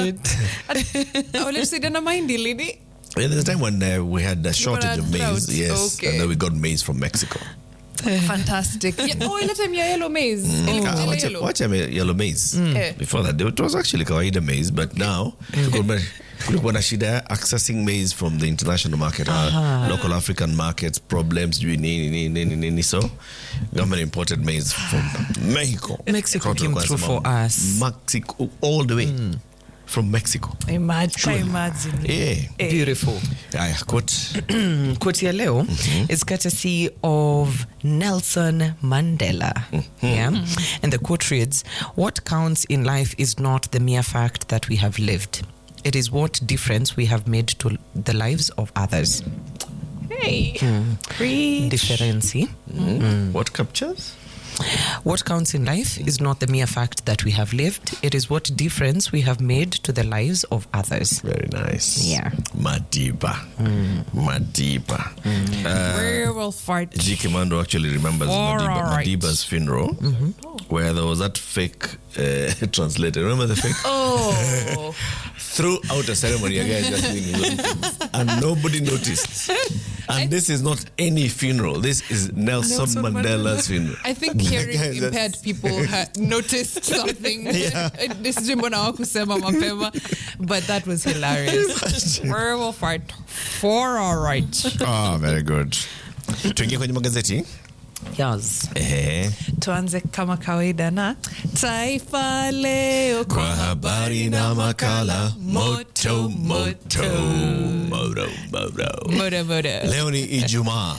it. walitusaidiana mahindi lini Yeah, there's a time when uh, we had a shortage of drought. maize, yes, Okay. and then we got maize from Mexico. fantastic yeah, oh, ile time ya yellow maize Ilikuwa Ah, ile wacha- yellow. wacha me- yellow maize. Eh. Before that, it was actually kawaida maize, but now kulikuwa- kulikuwa na shida ya accessing maize from the international market, uh, local African markets, problems, sijui nini, nini, nini, nini. So government imported maize from Mexico. Mexico Watu came walikuwa through wanasema, for us. Mexico, all the way. From Mexico. Imagine, imagine. Yeah. Beautiful. Aya, quote. Quote ya leo is courtesy of Nelson Mandela. Yeah. And the quote reads What counts in life is not the mere fact that we have lived, it is what difference we have made to the lives of others. Hey. Preach. Differency. What captures? What counts in life is not the mere fact that we have lived, it is what difference we have made to the lives of others. Very nice. Yeah. Madiba. Madiba. Uh, Very well fart. G. Commando actually remembers All Madiba, right. Madiba's funeral, where there was that fake uh, translator. Remember the fake? Oh. Throughout the ceremony, a guy just doing his own things, and nobody noticed. And this is not any funeral. This is Nelson, Nelson Mandela's Mandela. funeral. I think The hearing guy just- impaired people had noticed something. Yeah. This mbona hawakusema mapema, but that was hilarious. Very well fart. For all right. Ah, very good. Tuingie kwenye magazeti. Yes. Ehe. Tuanze kama kawaida na Taifa Leo Kwa habari na makala moto moto moto moto. Moda moda. Leo ni Ijumaa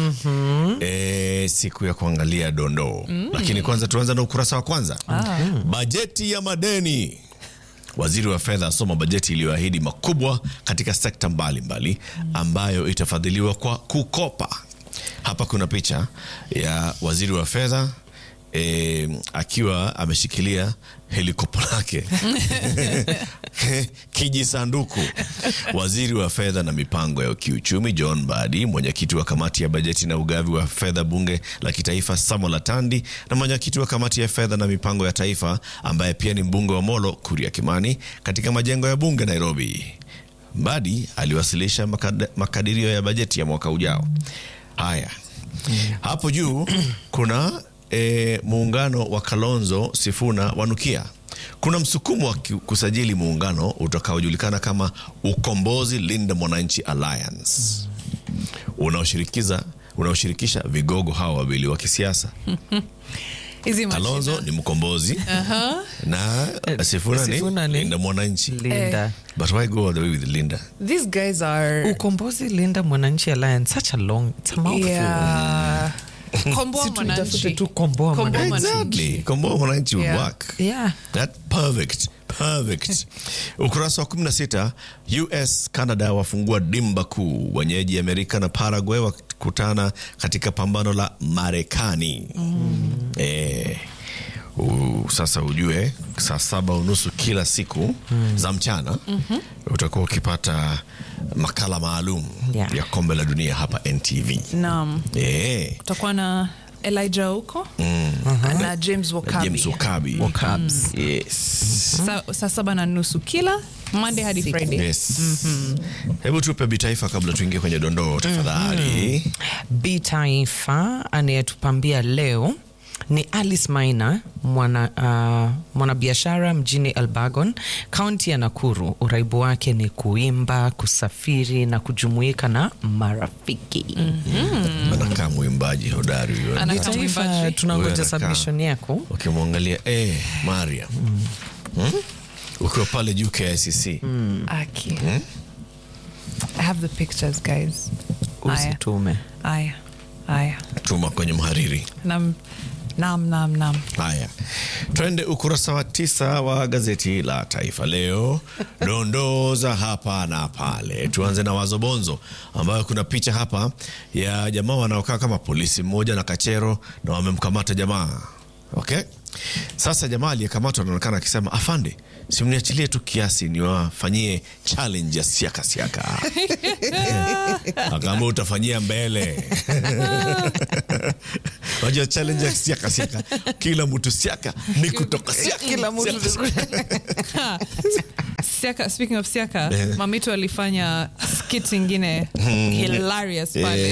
e, siku ya kuangalia dondoo lakini kwanza tuanza na ukurasa wa kwanza bajeti ya madeni. Waziri wa fedha asoma bajeti iliyoahidi makubwa katika sekta mbalimbali ambayo itafadhiliwa kwa kukopa. Hapa kuna picha ya waziri wa fedha e, akiwa ameshikilia helikopo lake kijisanduku. Waziri wa fedha na mipango ya kiuchumi John Badi, mwenyekiti wa kamati ya bajeti na ugavi wa fedha bunge la kitaifa Samuel Atandi na mwenyekiti wa kamati ya fedha na mipango ya taifa ambaye pia ni mbunge wa Molo Kuria Kimani katika majengo ya bunge Nairobi. Badi aliwasilisha makad- makadirio ya bajeti ya mwaka ujao. Haya, hapo juu kuna e, muungano wa Kalonzo Sifuna wanukia. Kuna msukumo wa ki- kusajili muungano utakaojulikana kama Ukombozi Linda Mwananchi Alliance unaoshirikiza unaoshirikisha vigogo hawa wawili wa kisiasa. Hizi Kalonzo mashina. ni mkombozi na Sifuna, Sifuna ni ni- Linda Mwananchi. Linda. But why go all the way with Linda? These guys are Ukombozi Linda Mwananchi Alliance. Such a long, it's a mouthful. yeah. Komboa Si tuitafute Mwananchi. tu komboa Komboa Mwananchi. Mwananchi. Exactly. Komboa Mwananchi would Yeah. work. Yeah. That perfect. Perfect. Ukurasa wa 16, US Canada wafungua dimba kuu. Wenyeji Amerika na Paraguay wakutana katika pambano la Marekani. Eh, u- sasa ujue saa saba unusu kila siku za mchana utakuwa ukipata makala maalum Yeah. ya kombe la dunia hapa NTV. Naam. Eh, Tutakuwa na Elijah huko na James Wakabi. James Wakabi. Wakabs. Yes. Sa- saa saba na nusu kila Monday hadi Friday. Yes. Hebu tupe bitaifa kabla tuingie kwenye dondoo tafadhali. B Taifa anayetupambia leo ni Alice Maina, mwana uh, mwanabiashara mjini Elbagon, kaunti ya Nakuru. Uraibu wake ni kuimba, kusafiri na kujumuika na marafiki. Anakaa mwimbaji hodari huyo. Ana- B Kama Taifa, mwimbaji. tunangoja Huyo anakaa. submission yako. Ukimwangalia eh, Maria Hmm? ukiwa pale juu KICC Aki. I have the pictures guys. Aya. Usitume. Aya. Aya. tuma kwenye mhariri. Nam nam nam nam. Haya, twende ukurasa wa tisa wa gazeti la Taifa Leo, dondoo za hapa na pale. Tuanze na Wazobonzo, ambayo kuna picha hapa ya jamaa wanaokaa kama polisi mmoja na kachero, na wamemkamata jamaa. Okay, sasa jamaa aliyekamatwa anaonekana akisema, afande, simniachilie tu kiasi niwafanyie challenge ya siaka siaka. Akaambia utafanyia mbele. Unajua challenge ya siaka siaka, kila mtu siaka ni kutoka siaka. Kila mtu Siaka, speaking of Siaka, Eh. Mamito alifanya skit ingine hilarious pale.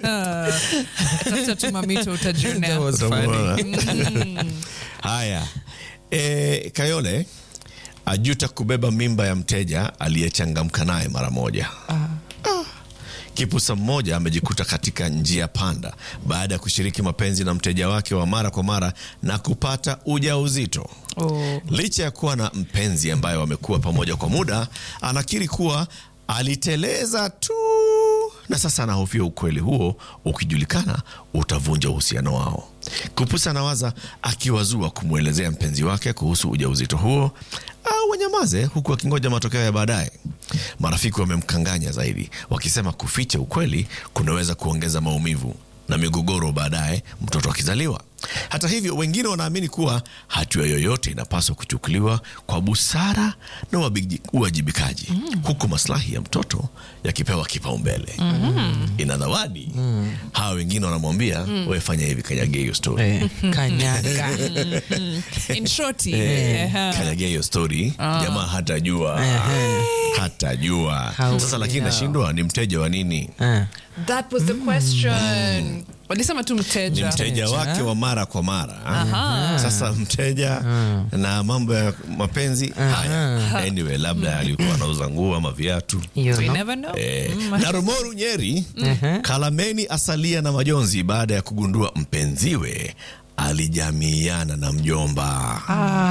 Tafuta tu Mamito That utajionea. was funny. Utamuona. haya e, kayole ajuta kubeba mimba ya mteja aliyechangamka naye mara moja Ah. kipusa mmoja amejikuta katika njia panda baada ya kushiriki mapenzi na mteja wake wa mara kwa mara na kupata ujauzito Oh. licha ya kuwa na mpenzi ambaye wamekuwa pamoja kwa muda anakiri kuwa aliteleza tu na sasa anahofia ukweli huo ukijulikana utavunja uhusiano wao kupusa anawaza akiwazua kumwelezea mpenzi wake kuhusu ujauzito huo au wanyamaze huku akingoja matokeo ya baadaye marafiki wamemkanganya zaidi wakisema kuficha ukweli kunaweza kuongeza maumivu na migogoro baadaye mtoto akizaliwa. Hata hivyo, wengine wanaamini kuwa hatua yoyote inapaswa kuchukuliwa kwa busara na uwabiji- uwajibikaji, huku maslahi ya mtoto yakipewa kipaumbele. Ina zawadi. Hawa wengine wanamwambia wewe fanya hivi, kanyage hiyo story, Eh, kanyaga In shorty. Eh, Ehe. kanyage hiyo story. Jamaa hatajua, hatajua. How- Sasa lakini yeah. nashindwa, ni mteja wa nini? Ah. That was the question. Walisema tu ni mteja. mteja wake wa mara kwa mara sasa mteja na mambo ya mapenzi haya anyway labda alikuwa anauza nguo ama viatu You We know? never know. Eh, na Rumoru Nyeri Kalameni asalia na majonzi baada ya kugundua mpenziwe alijamiiana na mjomba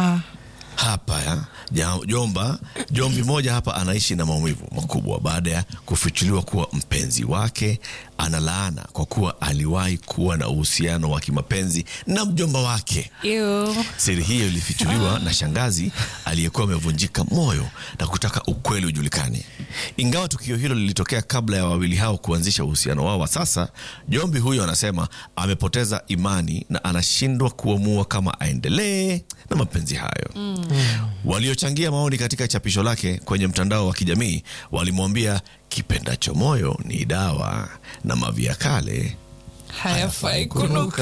hapa ya, ja- jomba jombi moja hapa anaishi na maumivu makubwa baada ya kufichuliwa kuwa mpenzi wake ana laana kwa kuwa aliwahi kuwa na uhusiano wa kimapenzi na mjomba wake. Ew. Siri hiyo ilifichuliwa na shangazi aliyekuwa amevunjika moyo na kutaka ukweli ujulikane. Ingawa tukio hilo lilitokea kabla ya wawili hao kuanzisha uhusiano wao wa sasa, Jombi huyo anasema amepoteza imani na anashindwa kuamua kama aendelee na mapenzi hayo. Waliochangia maoni katika chapisho lake kwenye mtandao wa kijamii walimwambia kipendacho moyo ni dawa na mavi ya kale Hayafai kunuka.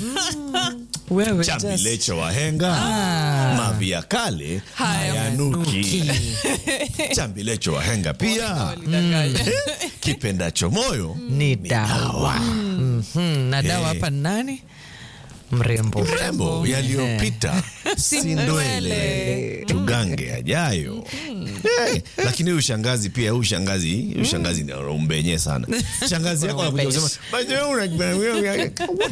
Wewe just- chambilecho wahenga mavi ya kale Hayanuki. hayanuki chambilecho wahenga pia Walidanganya. kipendacho moyo ni dawa Mhm, na dawa Eh. hapa ni nani mrembo rembo yaliyopita si ndwele tugange ajayo Eh, lakini huyu shangazi pia huyu shangazi huyu shangazi ni umbenye sana shangazi yako anakuja kusema "Basi wewe una-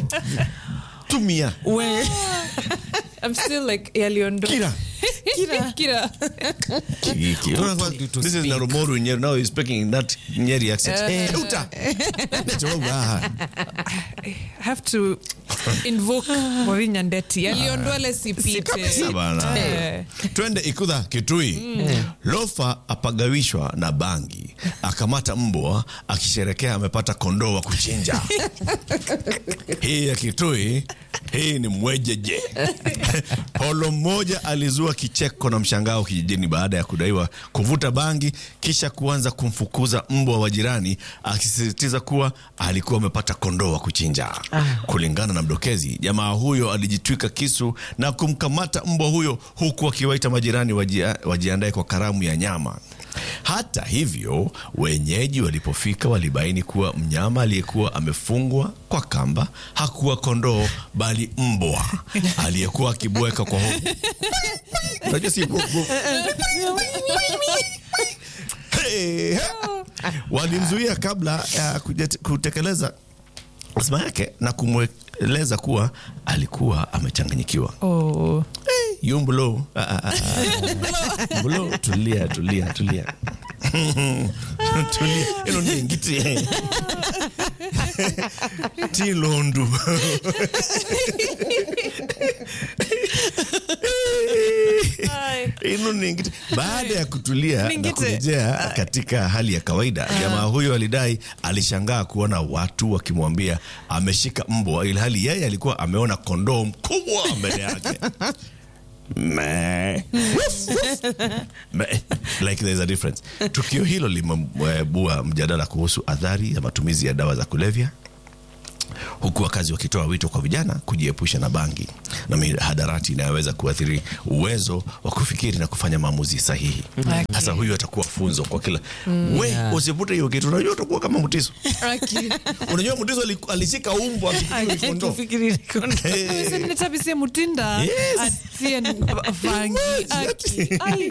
tumia We- I'm still like yaliondoka. kila Kira. Kira. Kiki. you to This is speak. Narumoru Nyeri. Now he's speaking in that Nyeri accent. Uta. Necho wangu, ah. I have to invoke Wavinya Ndeti. Yaliondwele sipite. Kabisa bana. Eh. Twende Ikudha Kitui. Lofa apagawishwa na bangi, akamata mbwa akisherekea amepata kondoo wa kuchinja. hii ya Kitui hii ni mwejeje. Polo mmoja alizua kicheko na mshangao kijijini baada ya kudaiwa kuvuta bangi kisha kuanza kumfukuza mbwa wa jirani akisisitiza kuwa alikuwa amepata kondoo wa kuchinja. Kulingana na mdokezi, jamaa huyo alijitwika kisu na kumkamata mbwa huyo huku akiwaita majirani wajia- wajiandae kwa karamu ya nyama. Hata hivyo, wenyeji walipofika walibaini kuwa mnyama aliyekuwa amefungwa kwa kamba hakuwa kondoo bali mbwa aliyekuwa akibweka kwa hofu. Unajua si bwek, bwek. Hey, hey. Walimzuia kabla ya kujet- kutekeleza azma yake na kumweleza kuwa alikuwa amechanganyikiwa. Oh. Yumbulo. Ah, ah, ah, ah. Mbulo, tulia, tulia, tulia. tulia. Ino ni ngiti. Tilondu. Ino ni ngiti. Baada ya kutulia na Ningite. kurejea katika hali ya kawaida, jamaa huyo alidai alishangaa kuona watu wakimwambia ameshika mbwa, ilhali yeye alikuwa ameona kondoo mkubwa mbele yake. Meh. Woof, woof. Meh. like there's a difference. Tukio hilo limeibua mjadala kuhusu athari ya matumizi ya dawa za kulevya huku wakazi wakitoa wito kwa vijana kujiepusha na bangi na mihadarati inayoweza kuathiri uwezo wa kufikiri na kufanya maamuzi sahihi. Sasa huyu atakuwa funzo kwa kila we, usivute hiyo kitu, unajua utakuwa kama Mutiso. Aki. Unajua Mutiso ali- alishika umbo akifikiri ni kondoo. Akifikiri ni kondoo. Eh. Sasa nitabisie mutinda Yes. atie vangi Aki. Ai.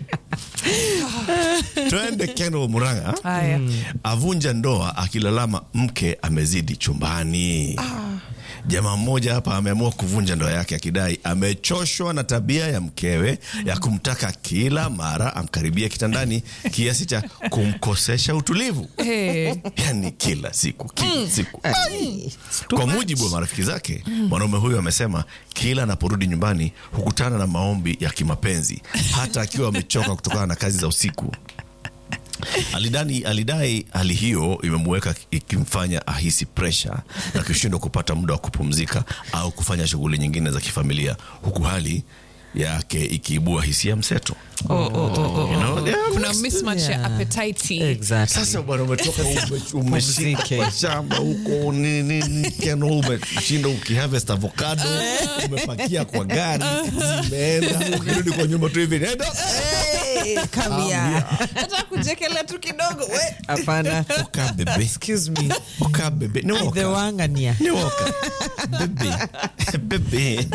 Twende Kendall Murang'a Haya. avunja ndoa akilalama mke amezidi chumbani. Jamaa mmoja hapa ameamua kuvunja ndoa yake akidai amechoshwa na tabia ya mkewe ya kumtaka kila mara amkaribie kitandani kiasi cha kumkosesha utulivu, Hey. yani kila siku kila siku. Kwa mujibu wa marafiki zake, mwanaume huyo amesema kila anaporudi nyumbani hukutana na maombi ya kimapenzi hata akiwa amechoka kutokana na kazi za usiku. Alidani, alidai hali hiyo imemuweka ikimfanya ahisi presha na kushindwa kupata muda wa kupumzika au kufanya shughuli nyingine za kifamilia huku hali yake ikiibua hisia mseto. Oh, oh, oh, oh. You know, yeah, kuna mismatch ya Yeah. appetite Exactly. Sasa bwana umetoka ume- umeshika Pumzike. kwa shamba huko ni- ni- ni- keno umeshinda ukiharvest avocado umepakia kwa gari zimeenda ukirudi kwa nyumba tu hivi nenda Hey, come here. hata kujekelea tu kidogo we. Hapana. oka bebe Excuse me. oka bebe ni The oka wangania. ni oka bebe bebe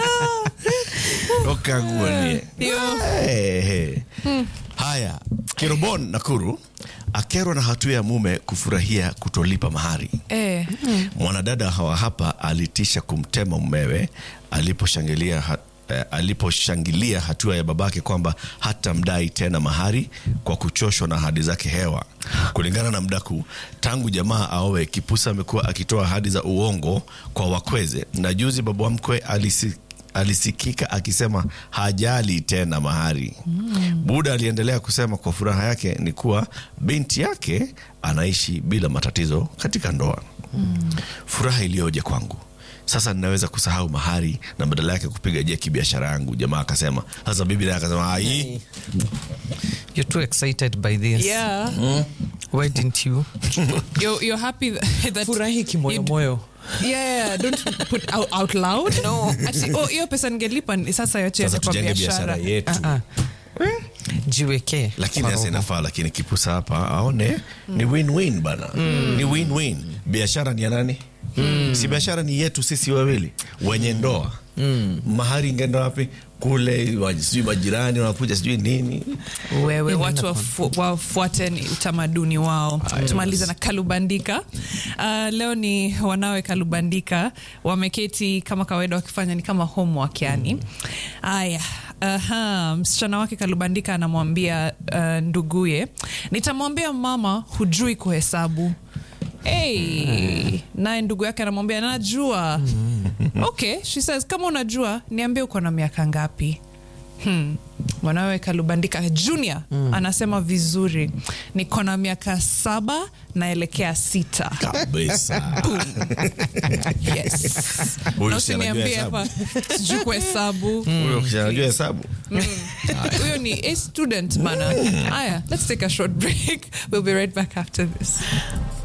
oka guonie Hiyo. Hey, hey. Haya, Kirobon Nakuru akerwa na hatua ya mume kufurahia kutolipa mahari. Eh. Mwanadada hawa hapa alitisha kumtema mumewe aliposhangilia ha, eh, aliposhangilia hatua ya babake kwamba hatamdai tena mahari kwa kuchoshwa na ahadi zake hewa. Kulingana na mdaku, tangu jamaa aowe, Kipusa amekuwa akitoa ahadi za uongo kwa wakweze, na juzi baba mkwe alisi alisikika akisema hajali tena mahari. Buda aliendelea kusema kwa furaha yake ni kuwa binti yake anaishi bila matatizo katika ndoa. Furaha iliyoje kwangu sasa ninaweza kusahau mahari na badala yake kupiga jeki biashara yangu. Jamaa akasema. Sasa bibi naye akasema ai, You're too excited by this. Yeah. Why didn't you? You're, you're happy that, that Furahi kimoyomoyo. Yeah, yeah, don't put out, out loud. No. Ati, oh, hiyo pesa ngelipa ni sasa yote sasa yaende kwa tujenge biashara biashara. yetu. Ah, ah. Jiwekee. lakini kwa sasa roho. inafaa lakini kipusa hapa aone ni win-win bana ni win-win biashara ni ya nani si biashara ni yetu sisi wawili wenye ndoa mahari ingeenda wapi kule wa- sijui majirani wanakuja sijui nini wewe watu wafu, wafuate ni utamaduni wao tumaliza na kalubandika uh, leo ni wanawe kalubandika wameketi kama kawaida wakifanya ni kama homework yani haya Aha, msichana wake kalubandika anamwambia uh, nduguye nitamwambia mama hujui kuhesabu Hey, naye ndugu yake anamwambia najua okay she says kama unajua niambie uko na miaka ngapi Hmm. mwanawe kalubandika junior anasema vizuri niko na miaka saba naelekea sita kabisa yes. Huyu Na si anajua usiniambie hesabu. hapa sijui kuhesabu huyo kisha anajua hesabu huyo ni a student bana haya let's take a short break we'll be right back after this